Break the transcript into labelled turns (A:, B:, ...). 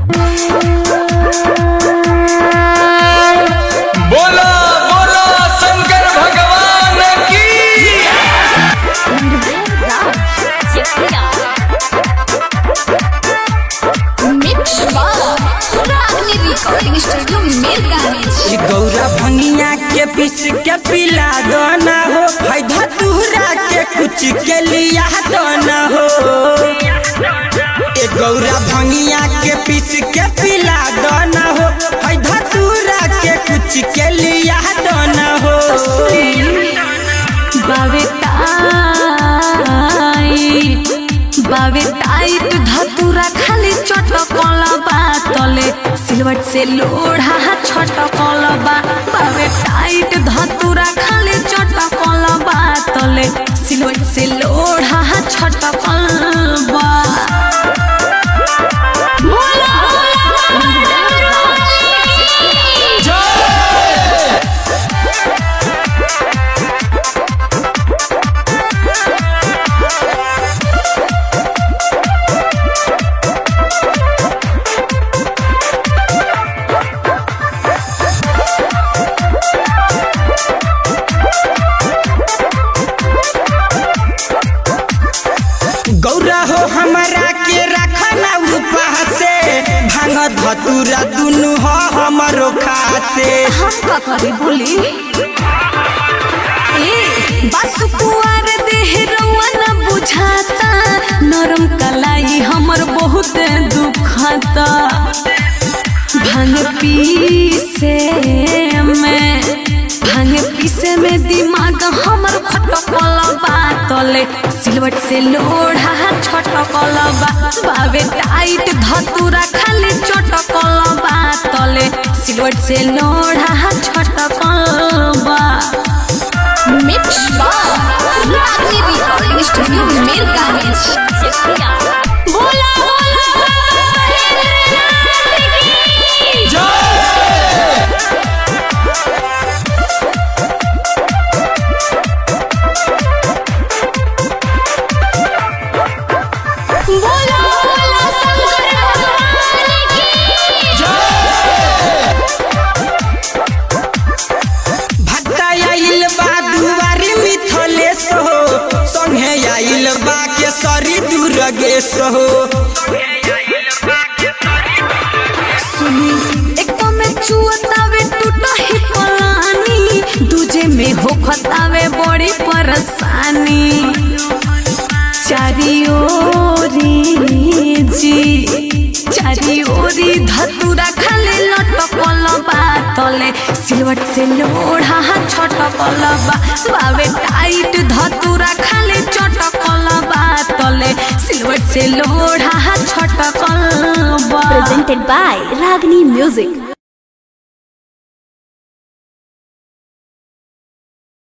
A: बोलो बोलो शंकर भगवान की
B: रिकॉर्डिंग स्टूडियो मिरगांज
C: ई गौरा भंगिया के पीस के पिला दोना हो है धतूरा के कुछ के लिया दोना हो ए गौरा भंगिया के पीस के पिला दोना हो है धतूरा के कुछ के लिया दोना हो
B: बावे टाइट बावे टाइट धतुरा खाली चटकल बा तले सिलवट से लोढ़ा छटकल बा बावे टाइट धतुरा खाली चटकल बा तले सिलवट से लोढ़ा छटकल बा बोला
C: गौरा हो हमारा के रखना उपा से भांग धतूरा दुनु हो हमरो खासे
B: हम का करी बोली ए बस कुआर देह रउआ न बुझाता नरम कलाई हमर बहुत दुखता भांग पीसे में भांग पीसे में दिमाग हमर खटकल बा तले सिलवट से लोढ़ा छटकल बा बावे टाइट धतुरा खाली चटकल बा तले सिलवट से लोढ़ा छटकल बा मिक्स बा रागनी रिकॉर्डिंग स्टूडियो मिरगांज बोला बोला बोला बोला शंकर भगवान की
C: भट्टा आइल बा दुआरी मिथलेश हो संगे आइल बा के सरी दुर्गेश हो
B: सुनी एक में चुअतावे टूटा ही पलानी दूजे में होखतावे बड़ी परेशानी चारी ओरी जी चारी ओरी धतुरा खाली लटकल बा तले सिलवट से लोढ़ा छटकल बा बावे टाइट धतुरा खाली चटकल बा तले सिलवट से लोढ़ा छटकल बा
D: presented by Ragini Music.